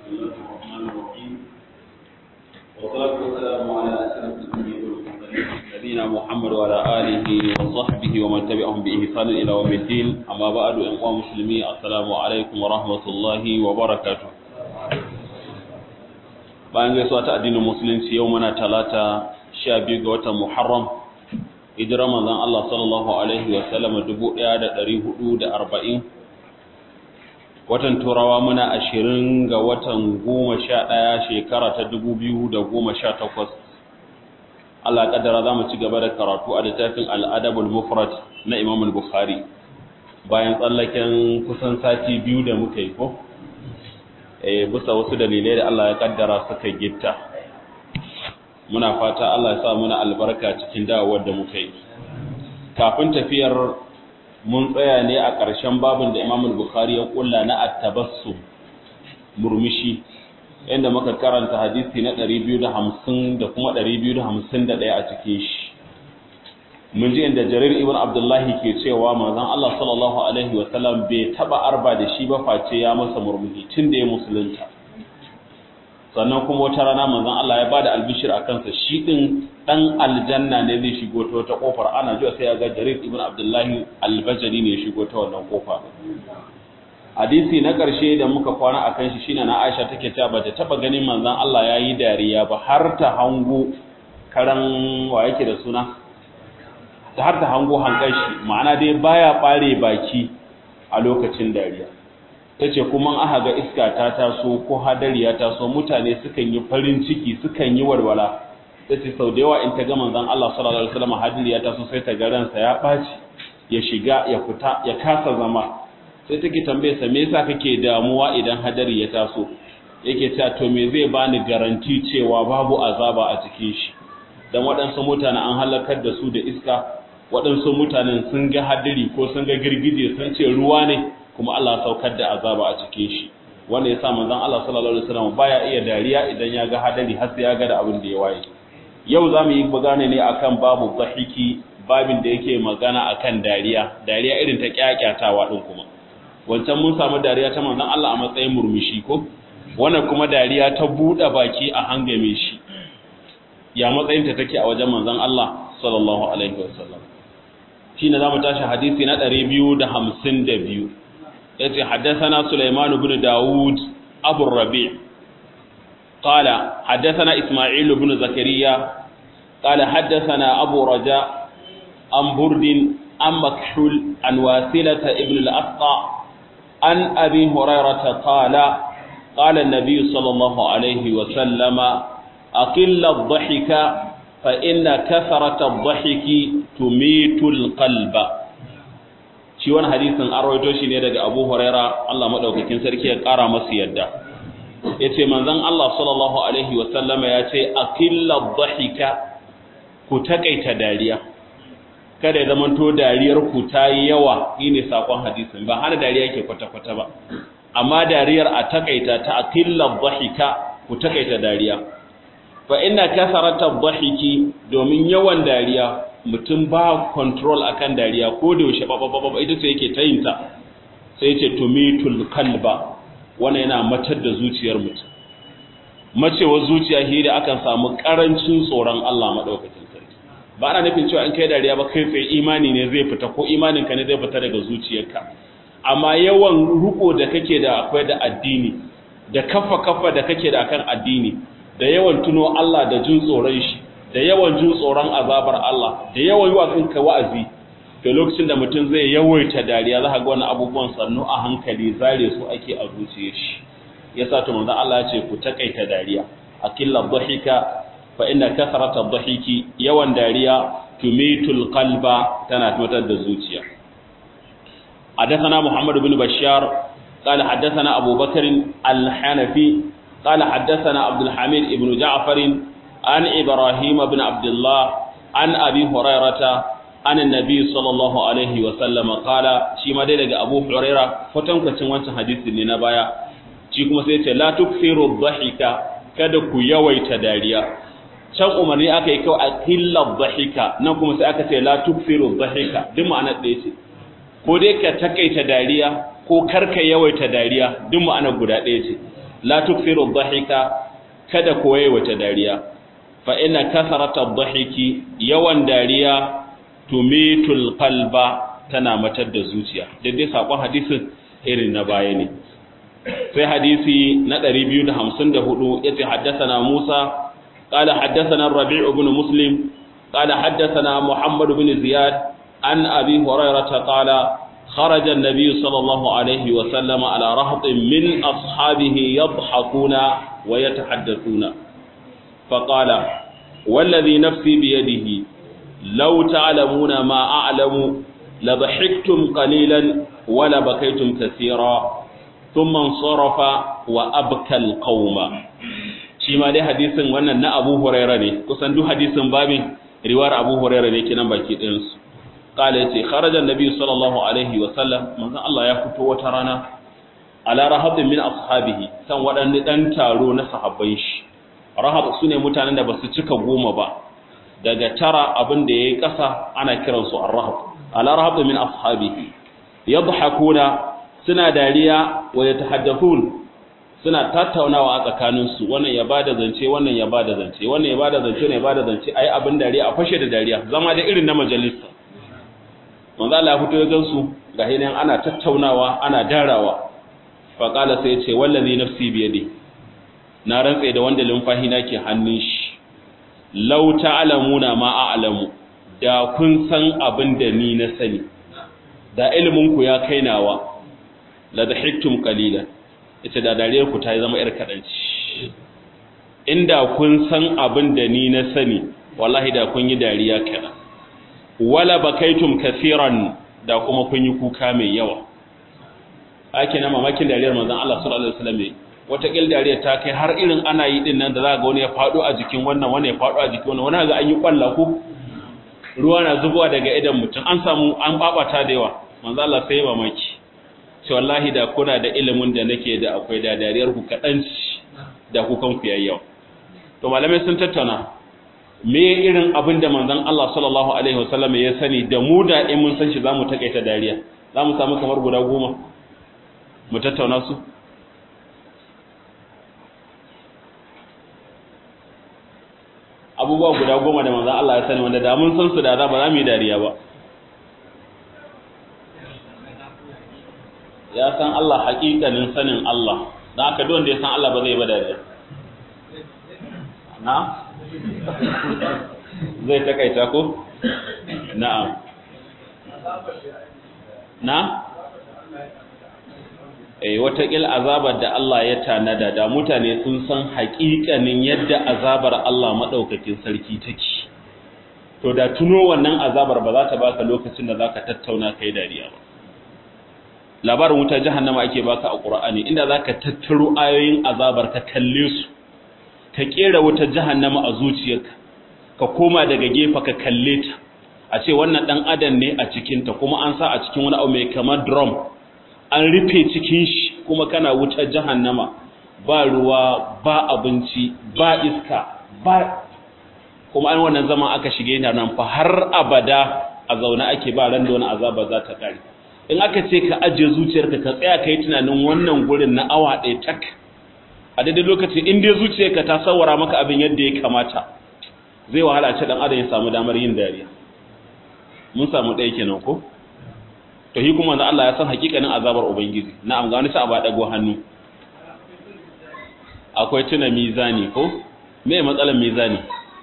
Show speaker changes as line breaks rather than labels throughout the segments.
بسم الله الرحمن الرحيم والصلاة والسلام على أشرف الأنبياء والمرسلين نبينا محمد وعلى آله وصحبه ومن تبعهم بإحسان إلى يوم الدين أما بعد أيها المسلمين السلام عليكم ورحمة الله وبركاته bayan gaisuwa ta addinin musulunci yau muna talata sha biyu ga watan muharram hijirar manzon Allah sallallahu alaihi wa sallam dubu ɗaya da ɗari hudu da arba'in watan turawa muna ashirin ga watan goma sha ɗaya shekara ta dubu biyu da goma sha takwas Allah kaddara za mu ci gaba da karatu a littafin al'adabul mufrad na imam bukhari bayan tsallaken kusan sati biyu da muka yi ko bisa wasu dalilai da Allah ya kaddara suka gitta muna fata Allah ya sa muna albarka cikin dawowar da muka yi kafin tafiyar mun tsaya ne a ƙarshen babin da Imam Bukhari ya kulla na at-tabassum murmushi inda muka karanta hadisi na 250 da kuma 251 a cikin shi mun ji inda Jarir ibn Abdullah ke cewa manzon Allah sallallahu alaihi wa sallam bai taba arba da shi ba face ya masa murmushi tun da ya musulunta sannan kuma wata rana manzon Allah ya bada albishir a kansa shi din dan aljanna ne zai shigo ta wata kofar ana jiya sai ya ga Jarir ibn Abdullahi al-Bajali ne ya shigo ta wannan kofa hadisi na ƙarshe da muka kwana a kan shi shine na Aisha take cewa bata taba ganin manzon Allah yayi dariya ba har ta hango karan wa yake da suna ta har ta hango hankan shi ma'ana dai baya bare baki a lokacin dariya tace kuma aka ga iska ta taso ko hadari ya taso mutane sukan yi farin ciki sukan yi walwala tace sau da yawa in ta ga manzon Allah sallallahu alaihi wasallam hadari ya taso sai ta ga ransa ya baci ya shiga ya fita ya kasa zama sai take tambaye sa me yasa kake damuwa idan hadari ya taso yake cewa to me zai bani garanti cewa babu azaba a cikin shi dan waɗansu mutane an halakar da su da iska waɗansu mutanen sun ga hadari ko sun ga girgije sun ce ruwa ne kuma Allah saukar da azaba a cikin shi wanda yasa manzon Allah sallallahu alaihi wasallam baya iya dariya idan ya ga hadari har sai ya ga da abin da ya waye yau zamu yi magana ne akan babu dhahiki babin da yake magana akan dariya dariya irin ta kyakyatawa din kuma wancan mun samu dariya ta manzon Allah a matsayin murmushi ko wannan kuma dariya ta buɗe baki a hangame shi ya matsayin ta take a wajen manzon Allah sallallahu alaihi wasallam shine zamu tashi hadisi na 252 yace haddathana Sulaiman ibn Dawud Abu Rabi' قال حدثنا إسماعيل بن زكريا قال حدثنا أبو رجاء عن برد عن مكحول عن واسلة ابن الأسقى عن أبي هريرة قال قال النبي صلى الله عليه وسلم أقل الضحك فإن كثرة الضحك تميت القلب shi wani hadisin an rawaito shi ne daga Abu Huraira Allah madaukakin sarki ya kara masa yadda yace manzon Allah sallallahu alaihi wa sallama yace aqilla dhahika ku takaita dariya kada ya zamanto dariyar ku ta yi yawa shine sakon hadisin ba hana dariya yake kwata-kwata ba amma dariyar a takaita ta aqilla dhahika ku takaita dariya fa inna kasarata dhahiki domin yawan dariya mutum ba control akan dariya ko da yaushe babba ita ce yake tayinta sai yace tumitul kalba wannan yana matar da zuciyar mutum macewar zuciya shi da akan samu karancin tsoron Allah madaukakin ba ana nufin cewa in kai dariya ba kai tsaye imani ne zai fita ko imaninka ne zai fita daga zuciyarka amma yawan ruko da kake da akwai da addini da kafa kafa da kake da akan addini da yawan tuno Allah da jin tsoron shi da yawan jin tsoron azabar Allah da yawan yiwa kanka wa'azi da lokacin da mutum zai yawaita dariya za ka ga wannan abubuwan sannu a hankali zare su ake a zuciyar shi yasa to manzo Allah ya ce ku takaita dariya akilla dhahika fa inna kasrata dhahiki yawan dariya tumitul qalba tana tumatar da zuciya حدثنا محمد بن بشار قال حدثنا أبو بكر الحنفي قال حدثنا عبد الحميد بن جعفر عن إبراهيم بن عبد الله عن أبي هريرة عن النبي صلى الله عليه وسلم قال شي ما دai daga Abu Huraira kwatankwacin wancan hadisin ne na baya shi kuma sai ya ce la tukfiru dhahika kada ku yawaita dariya can umarni aka yi kawai a killa dhahika nan kuma sai aka ce la tukfiru dhahika duk ma'anar ɗaya ce ko dai ka takaita dariya ko karka yawaita dariya duk ma'anar guda ɗaya ce la tukthiru dhahika kada koyi wata dariya fa inna kasarata dhahiki yawan dariya tumitul qalba tana matar da zuciya daidai sakon hadisin irin na baya ne sai hadisi na 254 yace haddathana Musa قال حدثنا الربيع بن مسلم قال حدثنا محمد بن زياد عن أبي هريرة قال خرج النبي صلى الله عليه وسلم على رهط من أصحابه يضحكون ويتحدثون فقال والذي نفسي بيده لو تعلمون ما أعلم لضحكتم قليلا ولبكيتم كثيرا ثم انصرف وأبكى القوم shi ma dai hadisin wannan na Abu Huraira ne kusan duk hadisin babin riwayar Abu Huraira ne kenan baki ɗayan su qala yace kharaja annabi sallallahu alaihi wa sallam manzon Allah ya fito wata rana ala rahabin min ashabihi san waɗanne dan taro na sahabban shi rahab sune mutanen da basu cika goma ba daga tara abin da yayi ƙasa ana kiransu ar-rahab ala rahabin min ashabihi yadhakuna suna dariya wa yatahaddathun suna tattaunawa a tsakaninsu wannan ya bada zance wannan ya bada zance wannan ya bada zance wannan ya bada zance ayi abin dariya a fashe da dariya zama da irin na majalisa manzo Allah ya fito ya gansu ga hinan ana tattaunawa ana darawa fa qala sai ya ce wallazi nafsi bi yadi na rantsa da wanda lumfahi na ke hannun shi law ta'lamuna ma a'lamu da kun san abin da ni na sani da ilimin ku ya kainawa la dahiktum qalilan ita da dariyar ku ta zama yar kadanci inda kun san abin da ni na sani wallahi da kun yi dariya kaɗan wala bakaitum kafiran da kuma kun yi kuka mai yawa ake na mamakin dariyar manzon Allah sallallahu alaihi wasallam wata kil dariyar ta kai har irin ana yi din nan da za ga wani ya fado a jikin wannan wani ya fado a jikin wannan wani ga an yi kwalla ko ruwa na zubowa daga idan mutum an samu an babata da yawa manzon Allah sai mamaki ce wallahi da kuna da ilimin da nake da akwai da dariyar ku kadan da kukan ku yayyawa to malamai sun tattauna me irin abin da manzon Allah sallallahu alaihi wasallam ya sani da mu da in mun san shi zamu takaita dariya zamu samu kamar guda goma mu tattauna su abubuwa guda goma da manzon Allah ya sani wanda da mun san su da za ba za mu yi dariya ba ya san Allah haƙiƙanin sanin Allah don haka duk wanda ya san Allah ba zai ba dariya na zai takaita ko na'am na eh watakil azabar da Allah ya tanada da mutane sun san haƙiƙanin yadda azabar Allah madaukakin sarki take to da tuno wannan azabar ba za ta baka lokacin da zaka tattauna kai dariya ba labarin wuta jahannama ake baka a Qur'ani inda zaka tattaro ayoyin azabar ka kalle su ka kera wuta jahannama a zuciyarka ka koma daga gefa ka kalle ta a ce wannan dan adam ne a cikin ta kuma an sa a cikin wani abu mai kamar drum an rufe cikin shi kuma kana wuta jahannama ba ruwa ba abinci ba iska ba kuma an wannan zaman aka shige ta nan fa har abada a zaune ake ba ran da wani azaba za ta kare in aka ce ka ajiye zuciyarka ka tsaya ka yi tunanin wannan gurin na awa ɗaya tak a daidai lokacin in dai zuciyarka ta sawara maka abin yadda ya kamata zai wahala ce dan adam ya samu damar yin dariya mun samu ɗaya kenan ko to shi kuma Allah ya san hakikanin azabar ubangiji na'am ga wani sa ba dago hannu akwai tuna mizani ko me matsalar mizani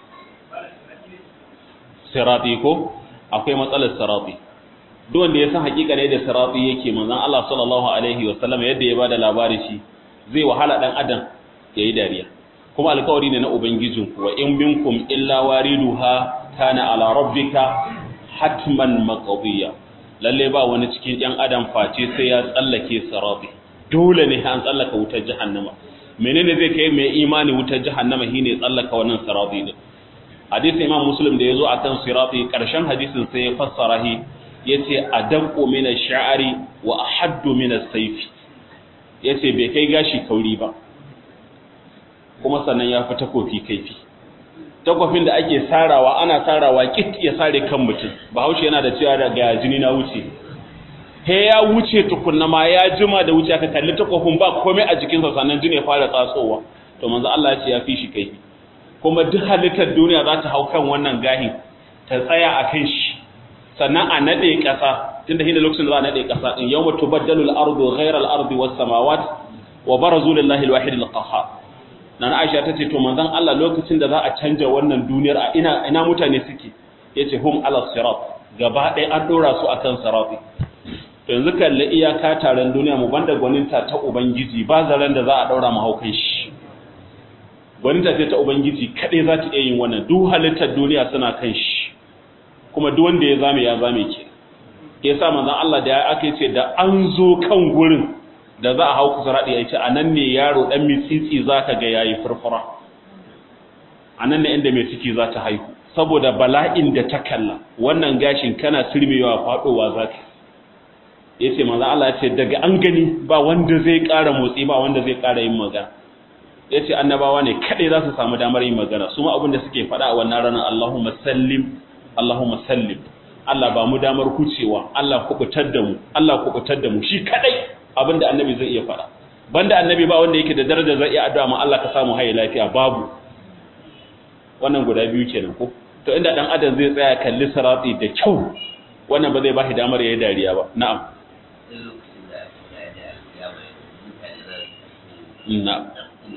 sirati ko akwai matsalar sirati duk wanda ya san hakika ne da sirati yake manzon Allah sallallahu alaihi wasallam yadda ya bada labari shi zai wahala dan adam yayi dariya kuma alƙawari ne na ubangijinku wa in minkum illa wariduha kana ala rabbika hatman maqdiya lalle ba wani cikin ɗan adam face sai ya tsallake sirati dole ne an tsallaka wutar jahannama menene zai kai mai imani wutar jahannama shine tsallaka wannan sirati din hadisi imam muslim da yazo akan sirati karshen hadisin sai ya fassara shi yace adaqu min ash-sha'ri wa ahaddu min as-sayf yace bai kai gashi kauri ba kuma sannan ya fi takofi kaifi takofin da ake sarawa ana sarawa kit ya sare kan mutum bahaushe yana da cewa daga jini na wuce he ya wuce tukunna ma ya jima da wuce aka kalli takofin ba komai a jikinsa sannan jini ya fara tsatsowa to manzo Allah ya ce ya fi shi kai kuma duk halittar duniya za ta hau kan wannan gahin ta tsaya a kan shi sannan a nade ƙasa tunda hina lokacin da za a nade ƙasa din yawma tubaddalu al-ardu ghayra al-ardi was samawat wa barazu lillahi al-wahid al-qahhar nana Aisha tace to manzon Allah lokacin da za a canja wannan duniyar a ina ina mutane suke yace hum ala sirat gaba ɗaya an dora su akan sirati to yanzu kalli iyaka taron duniya mu banda gwaninta ta ubangiji ba zaren da za a daura mu haukan shi gwaninta ce ta ubangiji kadai za ta iya yin wannan duk halittar duniya suna kan shi kuma duk wanda ya zame ya zame ke ke sa manzon Allah da ya aka ce da an zo kan gurin da za a hau kusa raɗi ya ce a nan ne yaro ɗan mitsitsi za ka ga yayi furfura a nan ne inda mai ciki za ta haihu saboda bala'in da ta kalla wannan gashin kana sirmewa faɗowa za ka ya ce manzon Allah ya ce daga an gani ba wanda zai ƙara motsi ba wanda zai ƙara yin magana ya ce annabawa ne kaɗai za su samu damar yin magana su ma abin da suke faɗa a wannan ranar Allahumma sallim Allahumma sallim Allah ba mu damar kucewa Allah kubutar da mu Allah kubutar da mu shi kadai abinda annabi zai iya fara banda annabi ba wanda yake da daraja zai iya addu'a ma Allah ka samu haye lafiya babu wannan guda biyu kenan ko to inda dan adam zai tsaya kalli sirati da kyau wannan ba zai ba shi damar yayi dariya ba na'am na'am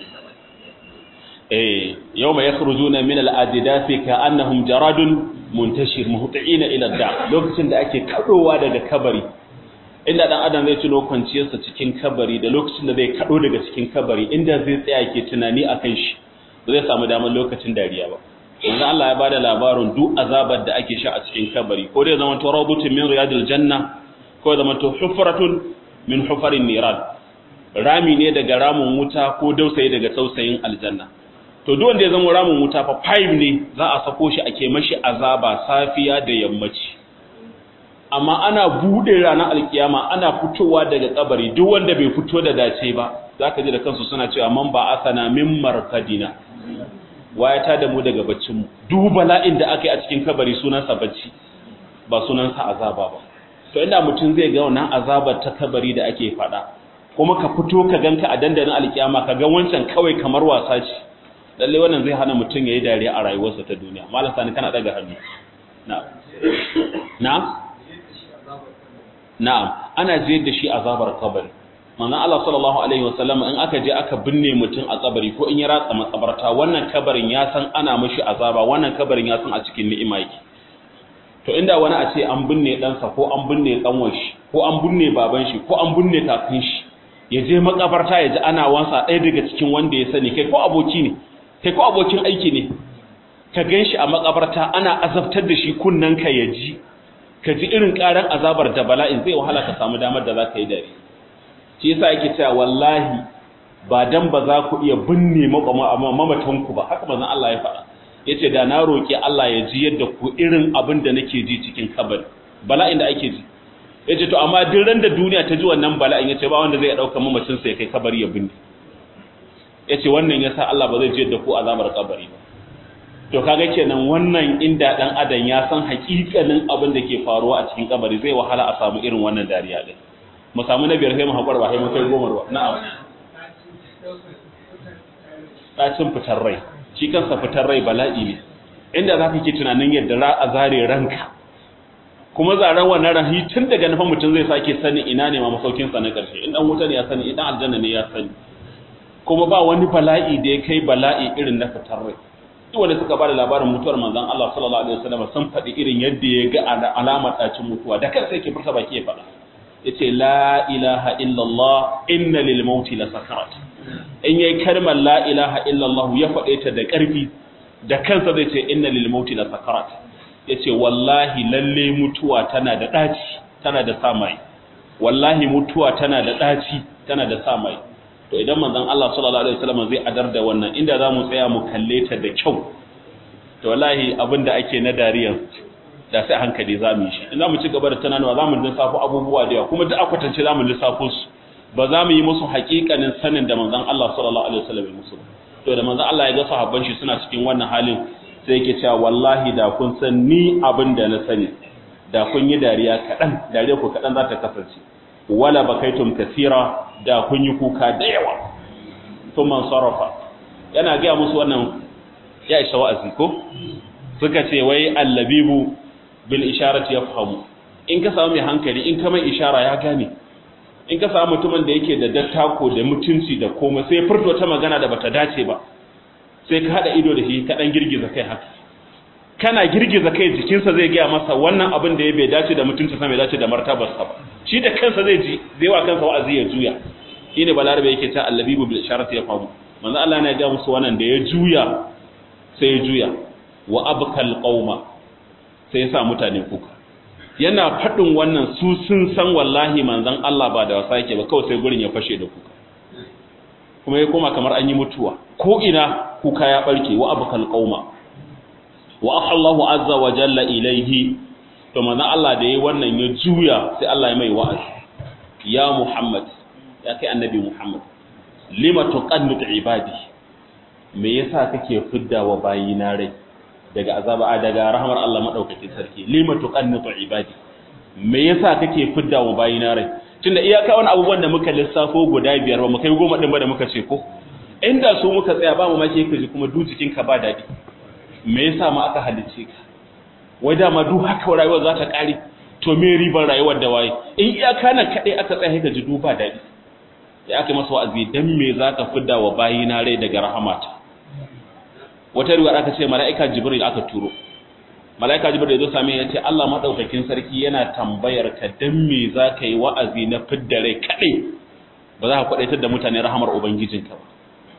eh yawma yakhrujuna min al-ajdathi ka'annahum jaradun muntashir muhti'ina ila da lokacin da ake kadowa daga kabari inda dan adam zai tuno kwanciyarsa cikin kabari da lokacin da zai kado daga cikin kabari inda zai tsaya ke tunani akan shi ba zai samu damar lokacin dariya ba manzo Allah ya bada labarin duk azabar da ake sha a cikin kabari ko dai zaman to rawdutun min riyadil janna ko zaman to hufratun min hufarin niran rami ne daga ramin wuta ko dausayi daga tausayin aljanna to duk wanda ya zama ramin wuta fa five ne za a sako shi ake mashi azaba safiya da yammaci amma ana bude ranar alkiyama ana fitowa daga kabari duk wanda bai fito da dace ba zaka ji da kansu suna cewa man ba asana min markadina waya ta da mu daga baccin mu duk bala'in da aka yi a cikin kabari sunansa bacci ba sunansa azaba ba to inda mutum zai ga wannan azabar ta kabari da ake faɗa kuma ka fito ka ganka a dandalin alkiyama ka ga wancan kawai kamar wasa ce lalle wannan zai hana mutum yayi dariya a rayuwarsa ta duniya malam sani kana daga hannu na'am na'am na'am ana jiyar da shi azabar kabari manzon Allah sallallahu alaihi wasallam in aka je aka binne mutum a kabari ko in ya ratsa makabarta wannan kabarin ya san ana mishi azaba wannan kabarin ya san a cikin ni'ima yake to inda wani a ce an binne ɗansa ko an binne ɗanwan shi ko an binne baban shi ko an binne kakan shi ya je makabarta ya ji ana wansa ɗaya daga cikin wanda ya sani kai ko aboki ne kai ko abokin aiki ne ka gan shi a makabarta ana azabtar da shi kunnen ka ya ji ka ji irin ƙaran azabar da bala'in zai wahala ka samu damar da za ka yi dare shi yasa yake cewa wallahi ba dan ba za ku iya binne mamatanku ba haka manzon Allah ya faɗa yace da na roki Allah ya ji yadda ku irin abin da nake ji cikin kabari bala'in da ake ji yace to amma duk ran da duniya ta ji wannan bala'in yace ba wanda zai dauka mamacin sa ya kai kabari ya binne yace wannan yasa Allah ba zai ji yadda ku azabar kabari ba to kaga kenan wannan inda dan adam ya san hakikanin abin da ke faruwa a cikin kabari zai wahala a samu irin wannan dariya din mu samu na biyar sai mu hakura ba sai mu kai goma ba na'am ɗacin fitar rai shi kansa fitar rai bala'i ne inda za ka ke tunanin yadda ra a zare ranka kuma zaren wannan rahi tun daga nufin mutum zai sake sani ina ne ma masaukinsa na ƙarshe in ɗan wuta ne ya sani idan aljanna ne ya sani kuma ba wani bala'i da ya kai bala'i irin na fitar rai duk wanda suka bada labarin mutuwar manzon Allah sallallahu alaihi wasallam sun faɗi irin yadda ya ga alamar ɗacin mutuwa da kansa yake furta baki ya faɗa yace la ilaha illallah inna lil mauti la sakarat in yayi kalmar la ilaha illallah ya faɗe ta da ƙarfi da kansa zai ce inna lil mauti la sakarat yace wallahi lalle mutuwa tana da daci tana da samai wallahi mutuwa tana da daci tana da samai to idan manzon Allah sallallahu alaihi wasallam zai adar da wannan inda zamu tsaya mu kalle ta da kyau to wallahi abinda ake na dariyan da sai hankali zamu yi shi in zamu ci gaba da tunanawa zamu lissafo abubuwa da yawa kuma duk akwatance zamu lissafo su ba za mu yi musu haƙiƙanin sanin da manzon Allah sallallahu alaihi wasallam ya musu to da manzon Allah ya ga sahabban shi suna cikin wannan halin sai yake cewa wallahi da kun san ni abin da na sani da kun yi dariya kaɗan dariya ku kaɗan za ta kasance wala bakaitum kasira da kun yi kuka da yawa sun man sarrafa yana gaya musu wannan ya isa wa'azi ko suka ce wai allabibu bil isharati yafhamu in ka samu mai hankali in ka mai ishara ya gane in ka samu mutumin da yake da dattako da mutunci da komai sai furto ta magana da bata dace ba sai ka hada ido da shi ka dan girgiza kai haka kana girgiza kai jikinsa zai gaya masa wannan abin da ya bai dace da mutuncinsa bai dace da martabarsa ba shi da kansa zai ji zai wa kansa wa'azi ya juya shine balarabe yake ta allabibu bil isharati ya famu manzo Allah ne ya ga musu wannan da ya juya sai ya juya wa abkal qauma sai ya sa mutane kuka yana fadin wannan su sun san wallahi manzon Allah ba da wasa yake ba kawai sai gurin ya fashe da kuka kuma ya koma kamar an yi mutuwa ko ina kuka ya barke wa abkal qauma wa Allahu azza wa jalla ilaihi to manzo Allah da yayi wannan ya juya sai Allah ya mai wa'azi ya Muhammad ya kai annabi Muhammad lima tuqannut ibadi me yasa kake fidda wa bayina rai daga azaba daga rahmar Allah madaukakin sarki lima tuqannut ibadi me yasa kake fidda wa bayina rai tunda iyaka wani abubuwan da muka lissafo guda biyar ba mu kai goma din ba da muka ce ko inda su muka tsaya ba mu make kaji kuma du jikinka ba dadi me yasa ma aka halice ka wai dama duk haka rayuwar za ta kare to me ribar rayuwar da waye in iyaka nan kadai aka tsaya ka ji duba dadi ya aka masa wa'azi dan me zaka fidda wa bayina rai daga rahamata wata riwaya aka ce mala'ika jibril aka turo mala'ika jibril ya zo same ya ce Allah madaukakin sarki yana tambayar ka dan me zaka yi wa'azi na fidda rai kadai ba za ka kwadaitar da mutane rahamar ubangijinka ba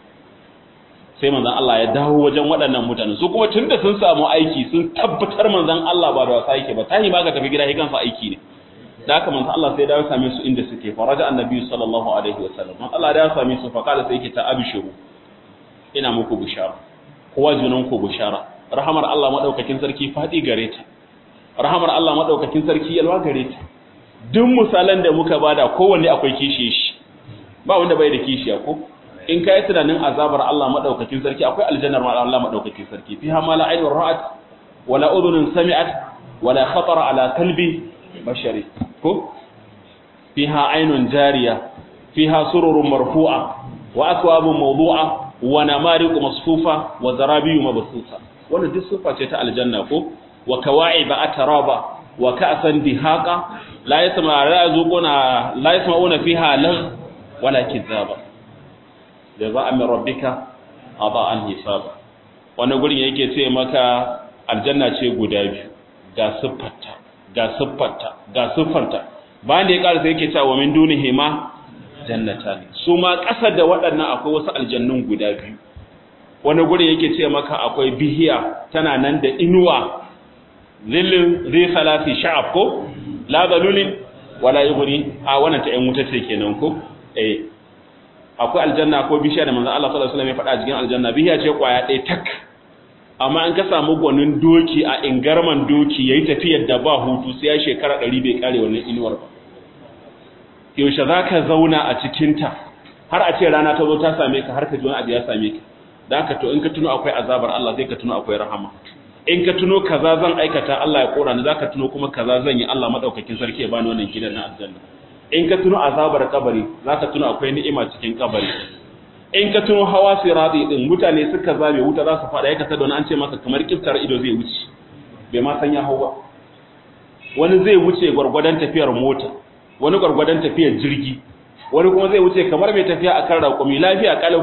sai manzan Allah ya dawo wajen waɗannan mutane su kuma tunda sun samu aiki sun tabbatar manzan Allah ba da wasa yake ba tahi ba ka tafi gida kansa aiki ne da haka manzan Allah sai dawo same su inda suke faraja annabi sallallahu alaihi wasallam man Allah da ya same su fa kala sai yake ta abshiru ina muku bishara kowa junan ku bishara rahamar Allah madaukakin sarki fadi gare ta rahamar Allah madaukakin sarki yalwa gare ta duk misalan da muka bada kowanne akwai kishiye shi ba wanda bai da kishiya ko in ka yi tunanin azabar Allah maɗaukakin sarki akwai aljannar ma Allah maɗaukakin sarki fi ha mala ainun ra'at wala udhunun sami'at wala khatara ala qalbi bashari ko fiha ainun jariya fiha sururun marfu'a wa akwabun mawdu'a wa namariqu masfufa wa zarabiyu mabsusa wannan duk sifa ce ta aljanna ko wa kawa'iba atraba wa ka'san dihaqa la yasma la yazuquna la yasma'una fiha lag wala kizaba jaza'an min rabbika ata'an hisaba wani gurin yake ce maka aljanna ce guda biyu ga siffarta ga siffarta ga siffarta bayan da ya ƙara sai yake cewa min dunihi ma jannata ne su ma ƙasa da waɗannan akwai wasu aljannun guda biyu wani gurin yake ce maka akwai bihiya tana nan da inuwa zillin zai salati sha'ab ko la dalulin wala yughni a wannan ta ƴan wuta ce kenan ko eh akwai aljanna ko bishiya da manzon Allah sallallahu alaihi wasallam ya faɗa a cikin aljanna bishiya ce kwaya ɗaya tak amma an ka samu gwanin doki a ingarman doki yayi tafiyar da ba hutu sai ya shekara 100 bai kare wannan inuwar ba yaushe zaka zauna a cikin ta har a ce rana ta zo ta same ka har ka ji wani abu ya same ka dan haka to in ka tuno akwai azabar Allah zai ka tuno akwai rahama in ka tuno kaza zan aikata Allah ya kora ni zaka tuno kuma kaza zan yi Allah madaukakin sarki ya bani wannan gidan na aljanna in ka tuno azabar kabari zaka tuno akwai ni'ima cikin kabari in ka tuno hawa sirati din mutane suka zabe wuta za su fada yaka tada wani an ce maka kamar kiftar ido zai wuce bai ma san ya hau ba wani zai wuce gwargwadon tafiyar mota wani gwargwadon tafiyar jirgi wani kuma zai wuce kamar mai tafiya akan raƙumi lafiya kalau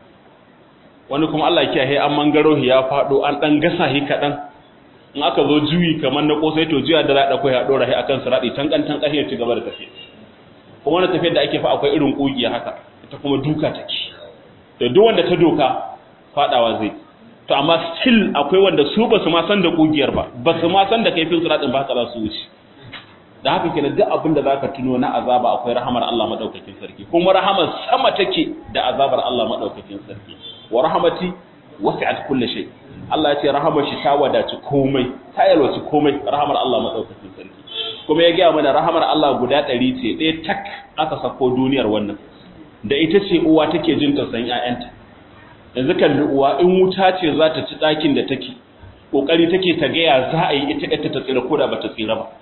wani kuma Allah ya kiyaye an mangaro ya fado an dan gasa hi kadan in aka zo juyi kamar na kosai to juya da za a dauko ya dora hi akan sirati tankan tankan ya ci gaba da tafiya kuma wani tafiyar da ake fa akwai irin kugiya haka ita kuma duka take da duk wanda ta doka fadawa zai to amma still akwai wanda su ba su ma san da kugiyar ba ba su ma san da kaifin siratin ba haka za su wuce da haka kenan duk abin da zaka tuno na azaba akwai rahamar Allah madaukakin sarki kuma rahamar sama take da azabar Allah madaukakin sarki wa rahmati wasi'at kulli shay Allah ya ce rahamar shi ta wadaci komai ta yalwaci komai rahamar Allah madaukakin sarki kuma ya gaya mana rahamar Allah guda ɗari ce ɗaya tak aka sako duniyar wannan da ita ce uwa take jin tausayin ƴaƴanta yanzu kalli uwa in wuta ce za ta ci ɗakin da take ƙoƙari take ta gaya za a yi ita ita ta tsira ko da ba ta tsira ba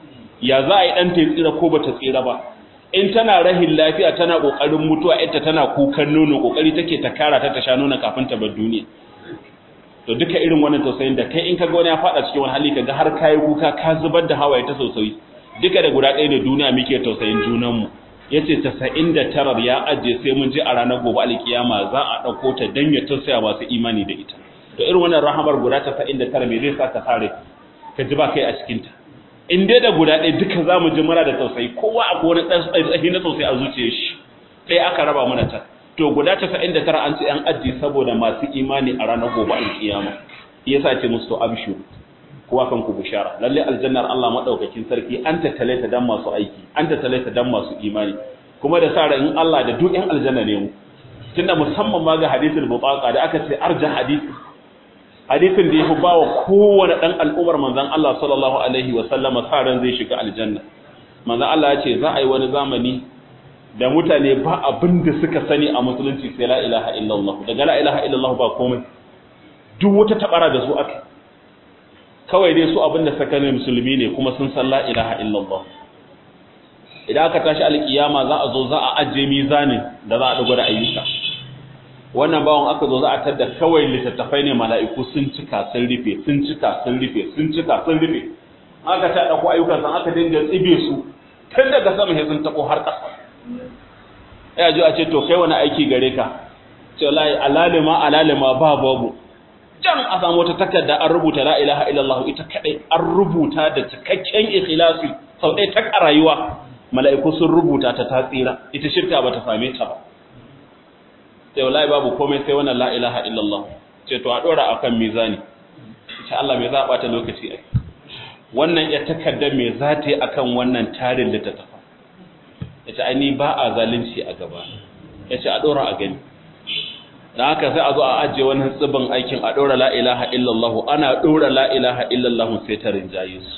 ya za a yi ɗan ta tsira ko ba ta tsira ba in tana rahin lafiya tana ƙoƙarin mutuwa ita tana kukan nono ƙoƙari take ta kara ta ta sha nono kafin ta bar duniya to duka irin wannan tausayin da kai in ka ga wani ya faɗa cikin wani hali kaga har kayi kuka ka zubar da hawaye ta tausayi duka da guda ɗaya da duniya muke tausayin junanmu ya ce tasa'in da tarar ya ajiye sai mun je a ranar gobe alkiyama za a ɗauko ta don ya tausaya masu imani da ita to irin wannan rahamar guda tasa'in da tara me zai sa ka sare ka ji ba kai a cikinta in dai da guda ɗaya duka za mu ji muna da tausayi kowa a wani ɗan tsayi na tausayi a zuciyar shi ɗaya aka raba mana ta to guda tasa'in da tara an ce an ajiye saboda masu imani a ranar gobe alkiyama yasa ce musu to abshiru kowa kan ku bishara lalle aljannar Allah madaukakin sarki an tattale ta dan masu aiki an tattale ta dan masu imani kuma da sara in Allah da duk ɗan aljanna ne mu tunda musamman ma ga hadisul butaqa da aka ce arja hadisi hadisin da yafi bawa kowane dan al'umar manzon Allah sallallahu alaihi wa sallama saran zai shiga aljanna manzon Allah ya ce za a yi wani zamani da mutane ba abin da suka sani a musulunci sai la ilaha illallah daga la ilaha illallah ba komai duk wata tabara da su aka kawai dai su abinda suka ne musulmi ne kuma sun san la ilaha illallah idan aka tashi alkiyama za a zo za a ajiye mizanin da za a dugo da ayyuka wannan bawon aka zo za a tada kawai littattafai ne mala'iku sun cika sun rufe sun cika sun rufe sun cika sun rufe aka ta dauko ayyukan san aka dinga tsibe su tun daga sama sai sun tabo har ƙasa ya ji a ce to kai wani aiki gare ka ce wallahi alalima alalima ba babu can a samu wata takarda an rubuta la ilaha illallah ita kadai an rubuta da cikakken ikhlasi sau ɗaya ta a rayuwa mala'iku sun rubuta ta ta tsira ita shirka ba ta same ta ba sai wallahi babu komai sai wannan la ilaha illallah ce to a dora akan mizani insha Allah me za a bata lokaci ai wannan ya takarda me za ta yi akan wannan tarin da ta tafa yace ai ni ba a zalunci a gaba yace a dora a gani dan haka sai a zo a ajiye wannan tsibin aikin a dora la ilaha illallah ana dora la ilaha illallah sai ta rinjaye su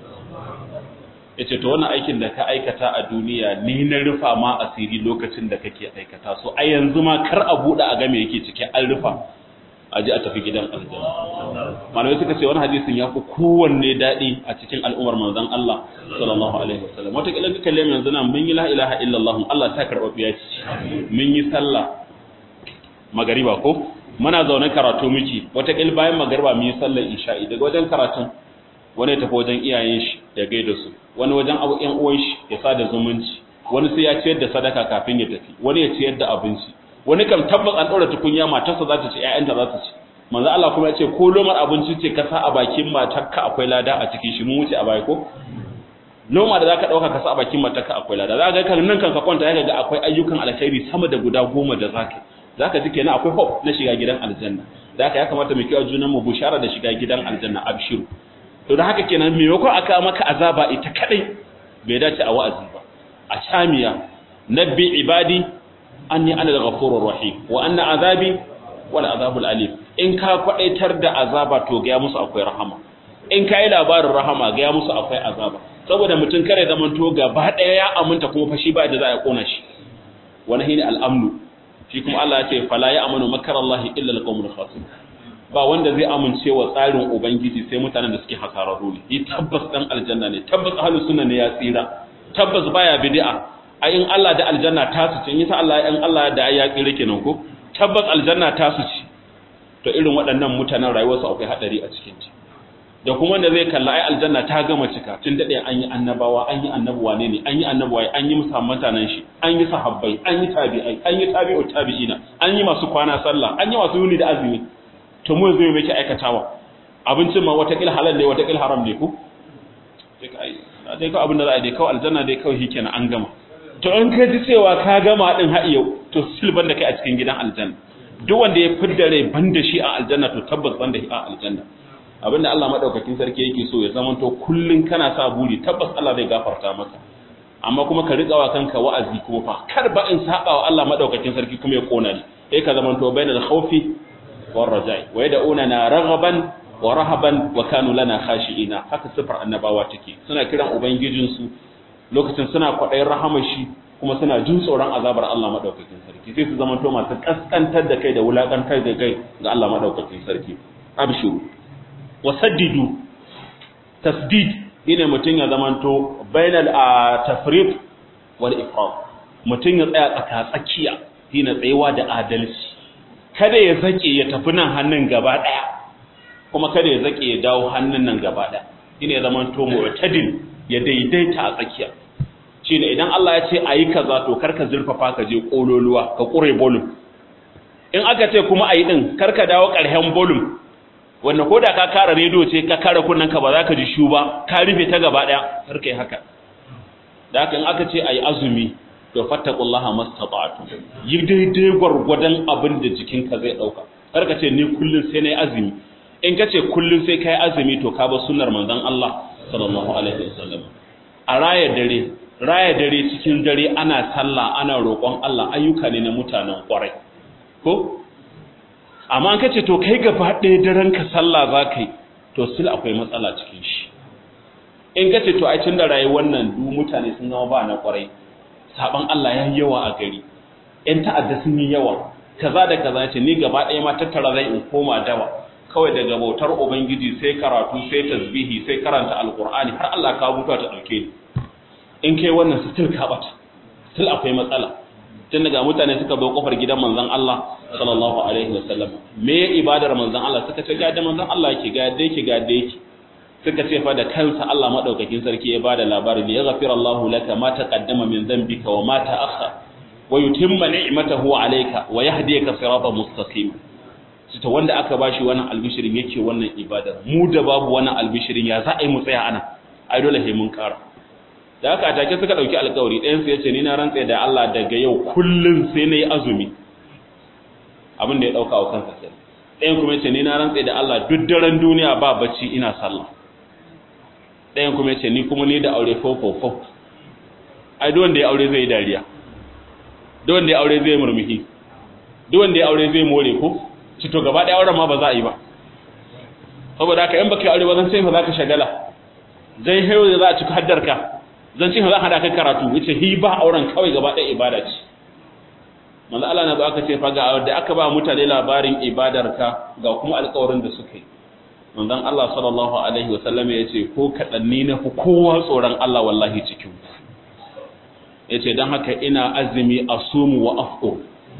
yace to wannan aikin da ka aikata a duniya ni na rufa ma asiri lokacin da kake aikata so a yanzu ma kar a bude a ga me yake cike an rufa a ji a tafi gidan aljanna malamai suka ce wani hadisin ya fi kowanne daɗi a cikin al'ummar manzon Allah sallallahu alaihi wasallam wata kila duka lemu yanzu nan mun yi la ilaha illallah Allah ta karɓa biya ci mun yi sallah magariba ko muna zaune karatu miki wata kila bayan magariba mun yi sallar isha'i daga wajen karatun wani ya tafi wajen iyayen shi ya gaida su wani wajen abu ƴan uwan shi ya sada zumunci wani sai ya ciyar da sadaka kafin ya tafi wani ya ciyar da abinci wani kam tabbas an ɗora tukunya matarsa za ta ci ƴaƴanta za ta ci manzo Allah kuma ya ce ko lomar abinci ce ka sa a bakin matarka akwai lada a cikin shi mun wuce a baya ko loma da zaka dauka ka sa a bakin matarka akwai lada za ga kan nan kan ka kwanta zaka ga akwai ayyukan alkhairi sama da guda goma da zaka zaka ji kenan akwai hope na shiga gidan aljanna da haka ya kamata mu kiyaye junan mu bushara da shiga gidan aljanna abshiru to da haka kenan maimakon aka maka azaba ita kadai bai dace a wa'azi ba a shamiya nabbi ibadi anni ana al-ghafurur rahim wa anna azabi wal azabul alim in ka kwadaitar da azaba to ga musu akwai rahama in kai labarin rahama ga musu akwai azaba saboda mutun kare zaman to gaba daya ya aminta kuma fashi ba da za a kona shi wani hini al-amnu shi kuma Allah ya ce fala ya amanu makarallahi illa al-qawmul khasirun ba wanda zai amince wa tsarin ubangiji sai mutanen da suke hasararru ne yi tabbas dan aljanna ne tabbas ahlus sunna ne ya tsira tabbas baya bid'a ai in Allah da aljanna ta su ce in Allah in Allah da ya tsira kenan ko tabbas aljanna ta su ce to irin waɗannan mutanen rayuwarsu akwai hadari a cikin ta da kuma wanda zai kalla ai aljanna ta gama cika tun dade an yi annabawa an yi annabuwa ne ne an yi annabuwa an yi musamman mutanen shi an yi sahabbai an yi tabi'ai an yi tabi'u tabi'ina an yi masu kwana sallah an yi masu yuni da azumi to mu zai miki aikatawa abincin ma wata halal ne wata haram ne ku sai ka ai dai kawai abin da za a dai kawai aljanna dai kawai shikenan an gama to in ka ji cewa ka gama din har yau to silban da kai a cikin gidan aljanna duk wanda ya fidda rai banda shi a aljanna to tabbas banda shi a aljanna abinda Allah madaukakin sarki yake so ya zama to kullun kana sa buri tabbas Allah zai gafarta maka amma kuma ka riƙa wa kanka wa'azi kuma fa kar ba in saba wa Allah madaukakin sarki kuma ya kona ni sai ka zama to bainal khawfi war raja'i wa yad'una raghaban wa rahaban wa kanu lana khashi'ina haka sifar annabawa take suna kiran ubangijinsu lokacin suna kwaɗayin rahamar shi kuma suna jin tsoron azabar Allah madaukakin sarki sai su zama to masu kaskantar da kai da wulakantar da kai ga Allah madaukakin sarki abshiru wasaddidu tasdid ine mutun ya zama to bainal tafriq wal ifrat mutum ya tsaya tsaka tsakiya shine tsayawa da adalci kada ya zake ya tafi nan hannun gaba daya kuma kada ya zake ya dawo hannun nan gaba daya shine ya zama to mu'tadil ya daidaita a tsakiya shine idan Allah ya ce ayi kaza to karka zurfafa ka je kololuwa ka kure bolum in aka ce kuma ayi din karka dawo karhen bolum wanda ko da ka kara rediyo ce ka kara kunnen ka ba za ka ji shu ba ka rufe ta gaba daya karka yi haka da haka in aka ce ayi azumi to fattaqullaha mastata'tu yi daidai gwargwadon abin da jikinka zai dauka karka ce ni kullun sai nayi azumi in ka ce kullun sai kai azumi to ka ba sunnar manzon Allah sallallahu alaihi wasallam a raya dare raya dare cikin dare ana sallah ana roƙon Allah ayyuka ne na mutanen ƙwarai ko amma an kace to kai gaba ɗaya daren ka sallah za ka yi to sil akwai matsala cikin shi in kace to ai tun da rayuwar nan du mutane sun zama ba na ƙwarai saban Allah ya yi yawa a gari ƴan ta'adda sun yi yawa kaza da kaza ce ni gaba ɗaya ma tattara zai in koma dawa kawai daga bautar ubangiji sai karatu sai tasbihi sai karanta alqur'ani har Allah ka mutuwa ta dauke ni in kai wannan still ka bata still akwai matsala tun daga mutane suka zo kofar gidan manzon Allah sallallahu alaihi wasallam me ya ibadar manzon Allah suka ce ga da manzon Allah yake ga da yake ga da yake suka ce fa da kansa Allah madaukakin sarki ya bada labari li yaghfira Allahu laka ma taqaddama min dhanbika wa ma ta'akhkhara wa yutimma ni'matahu alayka wa yahdiyaka siratan mustaqima ta wanda aka bashi wannan albishirin yake wannan ibadar mu da babu wannan albishirin ya za a yi mu tsaya ana ai dole sai mun kara da haka take suka dauki alƙawari ɗayan su yace ni na rantsa da Allah daga yau kullun sai nayi azumi abin da ya dauka wa kansa sai ɗayan kuma yace ni na rantsa da Allah duk daren duniya ba bacci ina sallah ɗayan kuma yace ni kuma ni da aure fofofo ai duk wanda ya aure zai dariya duk wanda ya aure zai murmushi duk wanda ya aure zai more ko ci to gaba ɗaya auren ma ba za a yi ba saboda haka in baka yi aure ba zan sai fa za ka shagala zai hayo da za a cika haddarka zan ce za a hada kai karatu yace hi ba auren kawai gaba ɗaya ibada ce manzo Allah na zo aka ce fa ga da aka ba mutane labarin ibadarka ga kuma alƙawarin da suka yi manzon Allah sallallahu alaihi wasallam ya ce ko kadanni na fi kowa tsoron Allah wallahi cikin yace dan haka ina azumi asumu wa afqur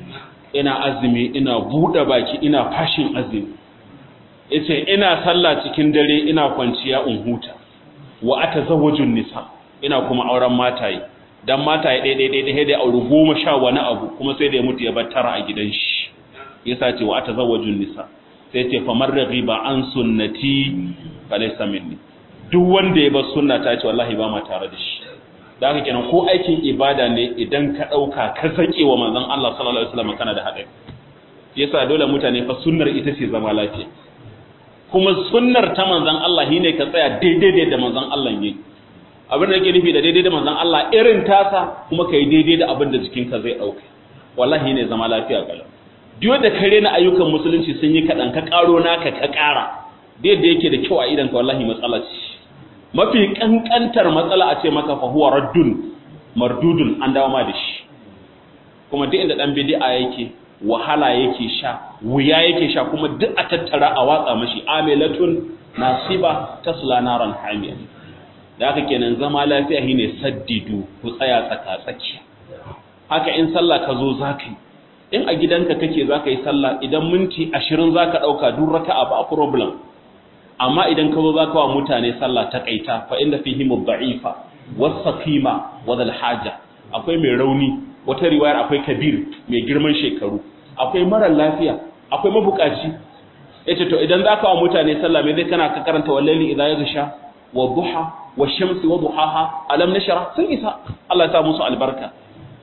ina azumi ina buɗe baki ina fashin azumi yace ina sallah cikin dare ina kwanciya in huta wa atazawwajun nisa ina kuma auren mataye dan mataye dai dai dai dai da aure goma sha wani abu kuma sai da ya mutu ya bar tara a gidan shi yasa ce wa atazawwajun nisa sai ce famar raghiba an sunnati falaysa minni duk wanda ya bar sunna ta ce wallahi ba ma tare da shi da haka kenan ko aikin ibada ne idan ka dauka ka sake wa manzon Allah sallallahu alaihi wasallam kana da hadari yasa dole mutane fa sunnar ita ce zama lafiya kuma sunnar ta manzon Allah shine ka tsaya daidai da manzon Allah yake abin da yake nufi da daidai da manzon Allah irin tasa kuma kai daidai da abin da jikinka zai dauka wallahi ne zama lafiya galau duk da kare na ayyukan musulunci sun yi kadan ka karo naka ka kara da yadda yake da kyau a idan ka wallahi matsala ce mafi kankantar matsala a ce maka fa huwa raddun mardudun an dawo ma da shi kuma duk inda dan bid'a yake wahala yake sha wuya yake sha kuma duk a tattara a watsa mashi amilatun nasiba tasla naran hamiya da haka kenan zama lafiya shine saddidu ku tsaya tsaka tsaki haka in sallah ka zo zaka yi in a gidanka kake zaka yi sallah idan minti 20 zaka dauka duk raka'a ba problem amma idan ka zo zaka wa mutane sallah ta kaita fa inda fihi mudda'ifa was-saqima wa haja akwai mai rauni wata riwayar akwai kabir mai girman shekaru akwai mara lafiya akwai mabukaci yace to idan zaka wa mutane sallah me zai kana ka karanta wallahi idza yaghsha wa duha wa shamsi wa duhaha alam nashra sun isa Allah ya sa musu albarka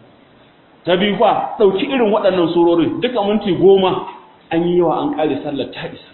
ta biyu fa dauki irin waɗannan surori duka minti goma an yi yawa an kare sallar ta isa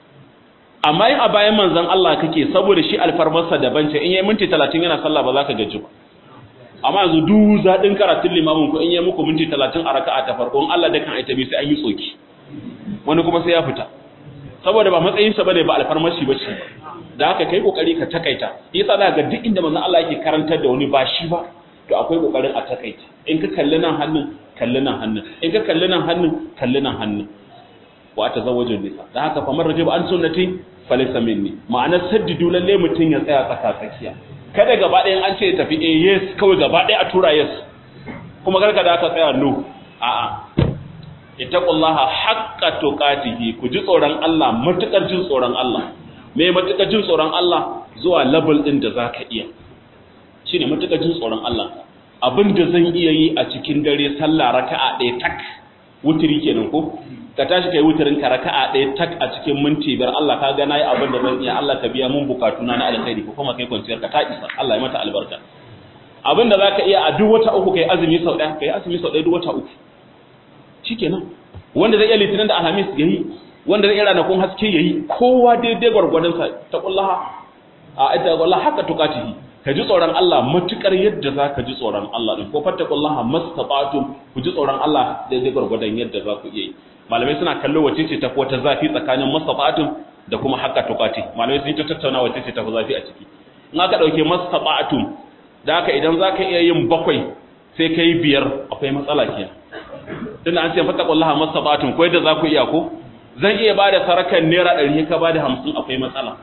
amma in a bayan manzon Allah kake saboda shi alfarmarsa daban ce in yayi minti 30 yana sallah ba za ka gaji ba amma yanzu duk zaɗin karatun limamin ku in yi muku minti talatin a raka'a ta farko in Allah da kan aita bi sai an yi tsoki wani kuma sai ya fita saboda ba matsayinsa bane ba alfarmashi ba ce da haka kai kokari ka takaita yasa za ga duk inda manzon Allah yake karantar da wani ba shi ba to akwai kokarin a takaita in ka kalli nan hannun kalli nan hannun in ka kalli nan hannun kalli nan hannun wa tazawwajun nisa da haka fa man rajiba an sunnati falaysa minni ma'anar saddidu lalle mutun ya tsaya tsaka tsakiya kada gaba ɗayan an ce tafi eh yes kawai gaba ɗaya a tura yes kuma karka da aka tsaya no a'a ittaqullaha haqqa tuqatihi ku ji tsoron Allah matukar jin tsoron Allah me matukar jin tsoron Allah zuwa level din da zaka iya shine matukar jin tsoron Allah abin da zan iya yi a cikin dare sallah raka'a ɗaya tak wutiri kenan ko ka tashi kai wutirin ka raka'a ɗaya tak a cikin minti biyar Allah ka ga nayi abin da zan iya Allah ka biya mun bukatuna na alkhairi ko kuma kai kwanciyar ka ta isa Allah ya mata albarka abin da zaka iya a duk wata uku kai azumi sau ɗaya kai azumi sau ɗaya duk wata uku shikenan wanda zai iya litinin da alhamis yayi wanda zai iya ranakun haske yayi kowa daidai gwargwadon sa ta kullaha a ita wallahi haka tukatihi ka ji tsoron Allah matukar yadda za ka ji tsoron Allah din ko fattakullaha mastata'tum ku ji tsoron Allah daidai gwargwadon yadda za ku iya yi malamai suna kallo wace ce tafi wata zafi tsakanin mastata'tum da kuma haka tukati malamai sun yi ta tattauna wace ce tafi zafi a ciki in aka dauke mastata'tum da haka idan za ka iya yin bakwai sai ka yi biyar akwai matsala kenan tunda an ce fattakullaha mastata'tum ko yadda za ku iya ko zan iya ba da sarakan naira ɗari ka ba da hamsin akwai matsala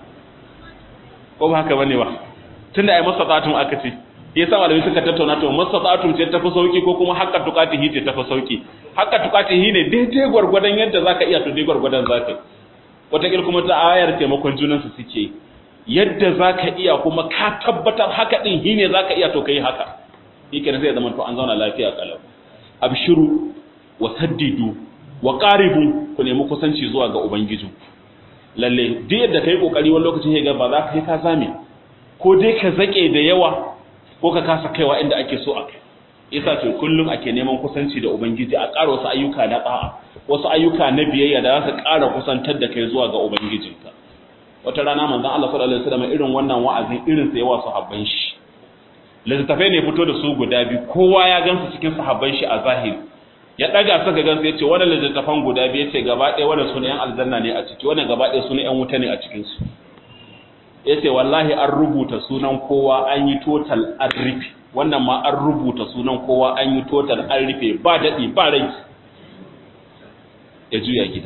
ko ba haka bane ba tunda ai mastata'tum aka ce yasa malamai suka tattauna to mastata'tum ce tafi sauki ko kuma hakka tuqatihi ce tafi sauki hakka tuqatihi ne daidai gwargwadon yadda zaka iya to dai gwargwadon zaka wataƙil kuma ta ayar taimakon junan su suke yadda zaka iya kuma ka tabbatar haka din hi ne zaka iya to kai haka yake ne sai zama to an zauna lafiya kalau abshiru wa saddidu wa qaribu ku nemi kusanci zuwa ga ubangiji lalle duk yadda kai kokari wani lokacin ga ba za ka yi ka zame ko dai ka zake da yawa ko ka kasa kaiwa inda ake so a kai yasa ce kullum ake neman kusanci da ubangiji a ƙara wasu ayyuka na ɗa'a wasu ayyuka na biyayya da za su ƙara kusantar da kai zuwa ga ubangijinka wata rana manzon Allah sallallahu alaihi wasallam irin wannan wa'azin irin sa yawa sahabban shi littattafai ne fito da su guda biyu kowa ya gansu cikin sahabban shi a zahiri ya daga suka gansu yace wannan littattafan guda biyu yace gaba ɗaya wannan sunan yan aljanna ne a ciki wannan gaba ɗaya sunan yan wuta ne a cikin su ya ce wallahi an rubuta sunan kowa an yi total an rufe wannan ma an rubuta sunan kowa an yi total an rufe ba daɗi ba rai ya juya gida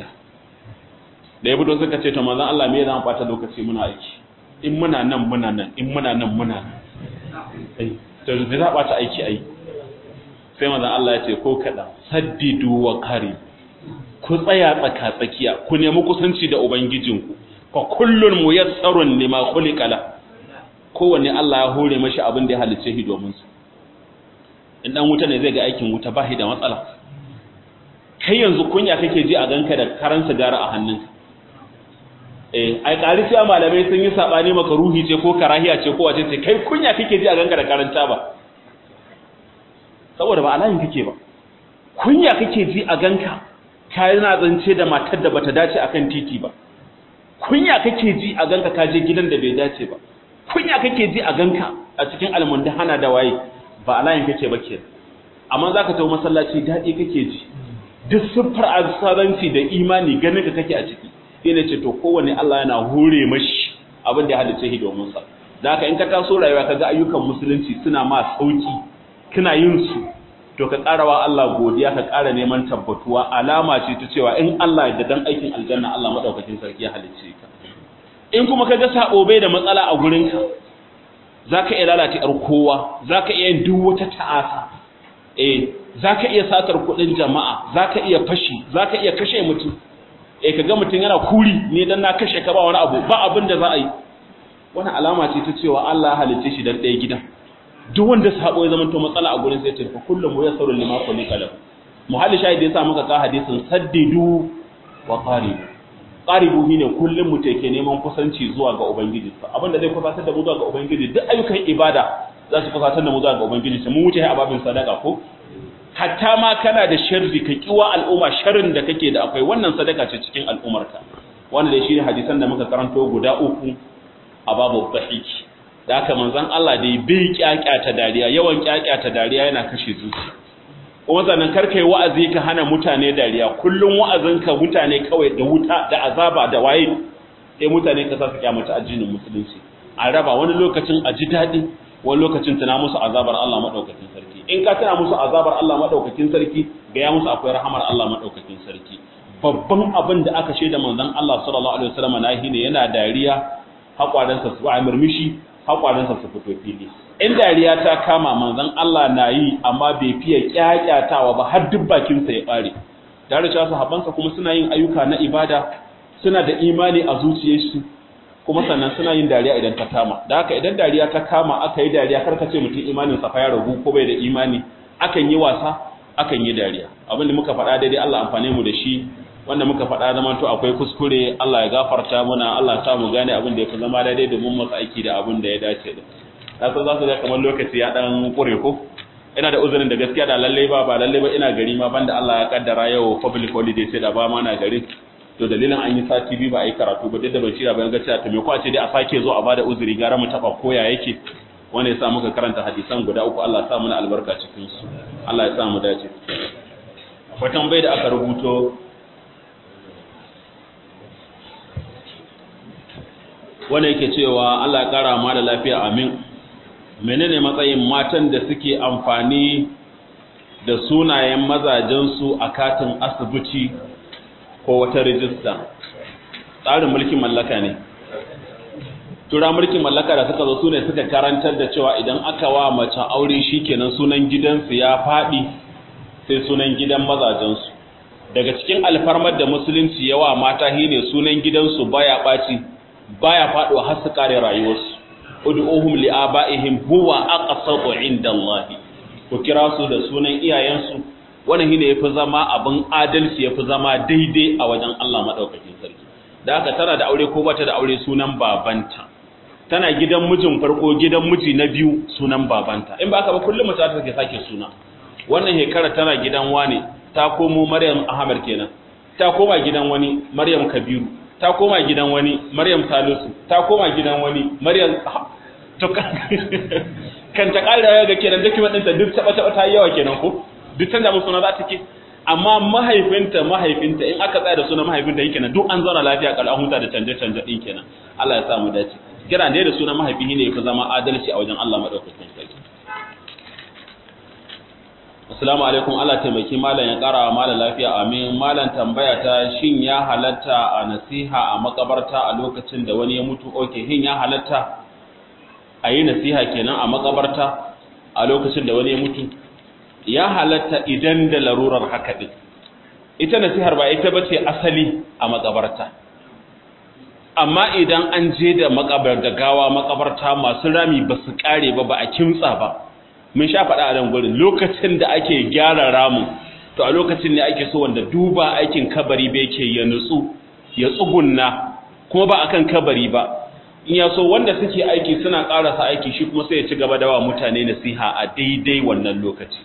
da ya fito suka ce to manzon Allah me zan fata lokaci muna aiki in muna nan muna nan in muna nan muna nan ai to me za bata aiki ai sai manzon Allah ya ce ko kada saddidu wa kari ku tsaya tsaka tsakiya ku nemi kusanci da ubangijinku fa kullun muyassarun lima khuliqa la kowanne Allah ya hore mashi abin da ya halice shi domin su in dan wuta ne zai ga aikin wuta ba shi da matsala kai yanzu kunya kake ji a ganka da karan sigara a hannunka eh ai ƙari cewa malamai sun yi sabani maka ruhi ce ko karahiya ce ko wace ce kai kunya kake ji a ganka da karanta ba saboda ba alayin kake ba kunya kake ji a ganka kai na zance da matar da bata dace akan titi ba kunya kake ji a ganka ka je gidan da bai dace ba kunya kake ji a ganka a cikin almundahana da waye ba alayin kake ba ke amma zaka tawo masallaci dadi kake ji duk siffar asaranci da imani ganin ka kake a ciki sai ne ce to kowanne Allah yana hore mashi abin da ya halice shi domin sa da haka in ka taso rayuwa kaga ayyukan musulunci suna ma sauki kina yin su to ka karawa Allah godiya ka kara neman tabbatuwa alama ce ta cewa in Allah ya dan aikin aljanna Allah madaukakin sarki ya halicce ka in kuma kaga sabo bai da matsala a gurin ka zaka iya lalata yar kowa zaka iya yin duk wata ta'asa eh zaka iya satar kudin jama'a zaka iya fashi zaka iya kashe mutum eh kaga mutum yana kuri ne dan na kashe ka ba wani abu ba abin da za a yi wannan alama ce ta cewa Allah ya halicce shi dan ɗaya gidan duk wanda sabo ya zamanto matsala a gurin sai ce fa kullum muyassaru lima khuliqa lahu muhalli shahidi yasa muka ka hadisin saddidu wa qaribu qaribu shine kullum mu take neman kusanci zuwa ga ubangiji sa abinda zai kusantar da mu zuwa ga ubangiji duk ayyukan ibada za su kusantar da mu zuwa ga ubangiji sa mun wuce a babin sadaka ko hatta ma kana da sharri ka kiwa al'umma sharrin da kake da akwai wannan sadaka ce cikin al'umarka wanda dai shine hadisan da muka karanto guda uku a babu dhahiki da haka manzon Allah dai bai kyakyata dariya yawan kyakyata dariya yana kashe zuciya kuma sannan karkai wa'azi ka hana mutane dariya kullun wa'azinka mutane kawai da wuta da azaba da waye sai mutane ka sa su kyamata addinin musulunci a raba wani lokacin a ji daɗi wani lokacin tana musu azabar Allah madaukakin sarki in ka tana musu azabar Allah madaukakin sarki ga ya musu akwai rahamar Allah madaukakin sarki babban abin da aka shaida manzon Allah sallallahu alaihi wasallam nahi ne yana dariya hakwaransa su ba murmushi haƙwarinsa su fito fili in dariya ta kama manzon Allah na yi amma bai fiye kyakyatawa ba har duk bakinsa ya ɓare da cewa sahabbansa kuma suna yin ayyuka na ibada suna da imani a zuciyarsu kuma sannan suna yin dariya idan ta kama da haka idan dariya ta kama aka yi dariya karka ce mutum imanin sa fa ya ragu ko bai da imani akan yi wasa akan yi dariya abin da muka faɗa daidai Allah amfane mu da shi wanda muka faɗa zaman to akwai kuskure Allah ya gafarta mana Allah ya sa mu gane abin da ya fi zama daidai domin mu aiki da abin da ya dace da na san za su ga kamar lokaci ya dan kure ko ina da uzurin da gaskiya da lalle ba ba lalle ba ina gari ma banda Allah ya kaddara yau public holiday sai da ba ma na gari to dalilin an yi sati biyu ba a yi karatu ba duk da ban shirya bayan gaciya ta me ko a ce dai a sake zo a bada uzuri gara mu taba koya yake wanda ya sa muka karanta hadisan guda uku Allah ya sa mana albarka cikin su Allah ya sa mu dace akwai tambayar da aka rubuto wanda yake cewa Allah ya kara ma da lafiya amin menene matsayin matan da suke amfani da sunayen mazajensu a katin asibiti ko wata rijista tsarin mulkin mallaka ne tura mulkin mallaka da suka zo su ne suka karantar da cewa idan aka wa mace aure shikenan sunan gidansu ya faɗi sai sunan gidan mazajensu daga cikin alfarmar da musulunci yawa mata shine sunan gidansu baya ɓaci baya faɗuwa har su kare rayuwarsu ud'uhum li'aba'ihim huwa aqsatu 'inda Allah ku kira su da sunan iyayensu wannan shine yafi zama abin adalci yafi zama daidai a wajen Allah madaukakin sarki da haka tana da aure ko bata da aure sunan babanta tana gidan mijin farko gidan miji na biyu sunan babanta in ba ka ba kullum mace ta take sake suna wannan hekara tana gidan wani ta komo Maryam Ahmad kenan ta koma gidan wani Maryam Kabiru ta koma gidan wani Maryam Salisu ta koma gidan wani Maryam to kan ta ƙara ga kenan document ɗinta duk taɓa taɓa ta yi yawa kenan ko duk canza musu suna za ta ke amma mahaifinta mahaifinta in aka tsaya da suna mahaifinta yake kenan duk an zauna lafiya kal an huta da canje canje ɗin kenan Allah ya sa mu dace kira ne da suna mahaifi ne ya fi zama adalci a wajen Allah madaukakin sarki Assalamu alaikum Allah taimaki malam ya ƙara wa malam lafiya amin malam tambaya ta shin ya halatta a nasiha a makabarta a lokacin da wani ya mutu oke hin ya halatta a yi nasiha kenan a makabarta a lokacin da wani ya mutu ya halatta idan da larurar haka din ita nasihar ba ita bace asali a makabarta amma idan an je da makabar da gawa makabarta masu rami ba su kare ba ba a kimtsa ba mun sha faɗa a nan gurin lokacin da ake gyara ramin to a lokacin ne ake so wanda duba aikin kabari ba yake ya nutsu ya tsugunna kuma ba akan kabari ba in ya so wanda suke aiki suna ƙarasa aiki shi kuma sai ya ci gaba da wa mutane nasiha a daidai wannan lokaci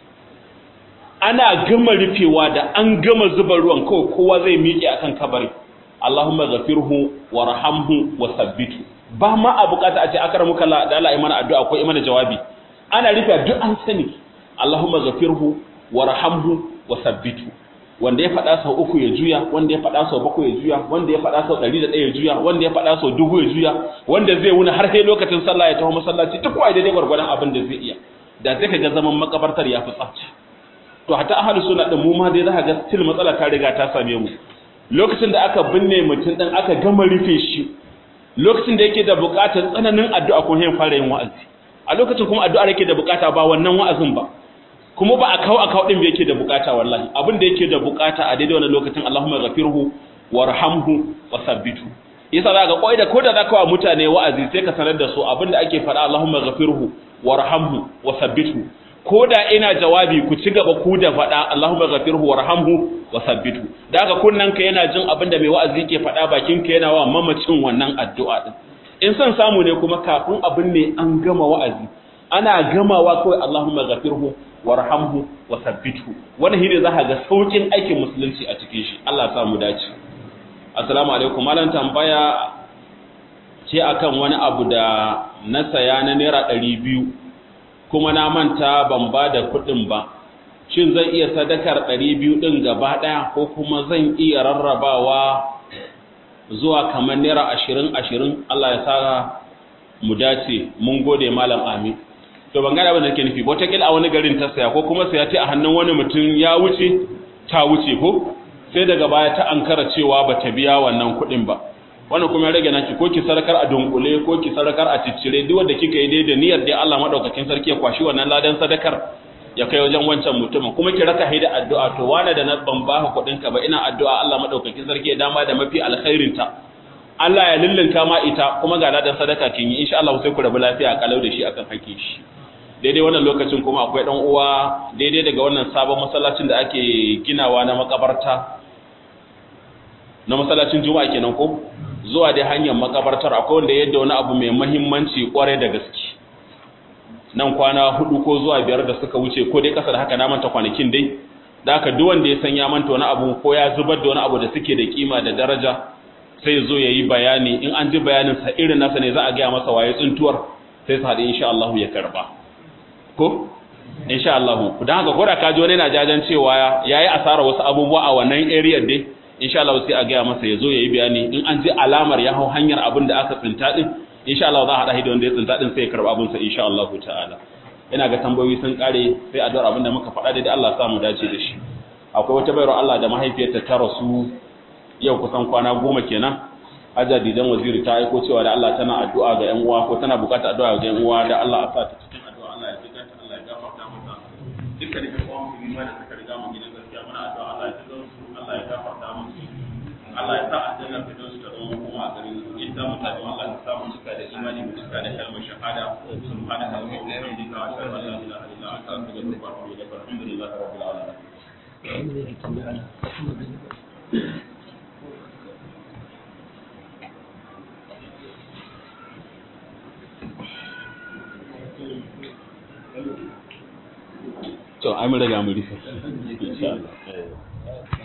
ana gama rufewa da an gama zuba ruwan kawai kowa zai miƙe akan kabari Allahumma ghafirhu warhamhu wa sabbitu ba ma a bukata a ce akramuka la da Allah mana addu'a ko imana jawabi ana rufe duk an sani Allahumma ghafirhu warhamhu wa sabbitu wanda ya faɗa sau uku ya juya wanda ya faɗa sau bakwai ya juya wanda ya faɗa sau ɗari da ɗaya ya juya wanda ya faɗa sau dubu ya juya wanda zai wuni har sai lokacin sallah ya taho masallaci duk wai daidai gwargwadon abin da zai iya da sai ka ga zaman makabartar ya fi tsafta to hatta ahlu sunna din mu ma dai za ka ga still matsala ta riga ta same mu lokacin da aka binne mutum din aka gama rufe shi lokacin da yake da buƙatar tsananin addu'a ko yin fara yin wa'azi a lokacin kuma addu'a yake da buƙata ba wannan wa'azin ba kuma ba a kawo a kawo din da yake da buƙata wallahi abin da yake da buƙata a daidai wannan lokacin Allahumma ghafirhu warhamhu wasabbitu yasa za ga koi da ko da za ka wa mutane wa'azi sai ka sanar da su abin da ake faɗa Allahumma ghafirhu warhamhu wasabbitu ko da ina jawabi ku ci gaba ku da faɗa Allahumma ghafirhu warhamhu wasabbitu da haka kunnan ka yana jin abin da mai wa'azi ke faɗa bakin ka yana wa mamacin wannan addu'a din in son samu ne kuma kafin abin ne an gama wa'azi ana gamawa kawai Allahumma ghafirhu warhamhu wasabbitu wannan shine za ka ga saukin aikin musulunci a cikin shi Allah ya sa mu dace assalamu alaikum malam tambaya ce akan wani abu da na saya na naira ɗari biyu kuma na manta ban ba da kuɗin ba shin zan iya sadakar ɗari biyu ɗin gaba ɗaya ko kuma zan iya rarrabawa zuwa kamar naira ashirin ashirin Allah ya sa mu dace mun gode malam amin to ban gane abin da ke nufi wataƙila a wani garin ta saya ko kuma saya ta a hannun wani mutum ya wuce ta wuce ko sai daga baya ta ankara cewa ba ta biya wannan kuɗin ba wannan kuma ya rage naki ko ki sarakar a dunkule ko ki sarakar a ciccire duk wanda kika yi dai da niyyar dai Allah madaukakin sarki ya kwashi wannan ladan sadakar ya kai wajen wancan mutumin kuma ki raka haida addu'a to wani da na ban ba kuɗin ka ba ina addu'a Allah madaukakin sarki ya dama da mafi alkhairin ta Allah ya lullunka ma ita kuma ga ladan sadaka kin yi insha Allah sai ku rabu lafiya kalau da shi akan hakkin shi daidai wannan lokacin kuma akwai dan uwa daidai daga wannan sabon masallacin da ake ginawa na makabarta na masallacin juma'a kenan ko zuwa dai hanyar makabartar akwai wanda yadda wani abu mai muhimmanci kwarai da gaske nan kwana hudu ko zuwa biyar da suka wuce ko dai kasa da haka na manta kwanakin dai da haka duk wanda ya san ya manta wani abu ko ya zubar da wani abu da suke da kima da daraja sai zo ya yi bayani in an ji bayanin sa irin nasa ne za a gaya masa waye tsuntuwar sai su haɗu insha Allah ya karba ko insha Allah dan haka ko da ka ji wani na jajan cewa yayi asara wasu abubuwa a wannan area dai insha Allah sai a gaya masa ya zo ya yi bayani in an ji alamar ya hau hanyar abin da aka tsinta din insha Allah za a haɗa da wanda ya tsinta din sai ya karɓi abin sa insha Allah ta'ala ina ga tambayoyi sun kare sai a dora abin da muka faɗa da Allah sa mu dace da shi akwai wata bayar Allah da mahaifiyarta ta rasu yau kusan kwana goma kenan Hajja Didan Waziri ta aiko cewa da Allah tana addu'a ga ƴan uwa ko tana buƙatar addu'a ga ƴan uwa da Allah a sa ta cikin addu'a Allah ya jiga ta Allah ya gafarta mata dukkan ƴan uwa musulmi ma da suka riga mu gidan gaskiya muna addu'a Allah ya jiga su Allah ya gafarta musu Allah ya sa aljanna ta don su ta zama kuma a garin su in ta mutane Allah ya sa mu cika da imani mu cika da kalmar shahada subhanaka wa bihamdika wa ashhadu an la ilaha illa anta astaghfiruka wa atubu ilaik alhamdulillahi rabbil alamin to ai mun riga mun rufe insha Allah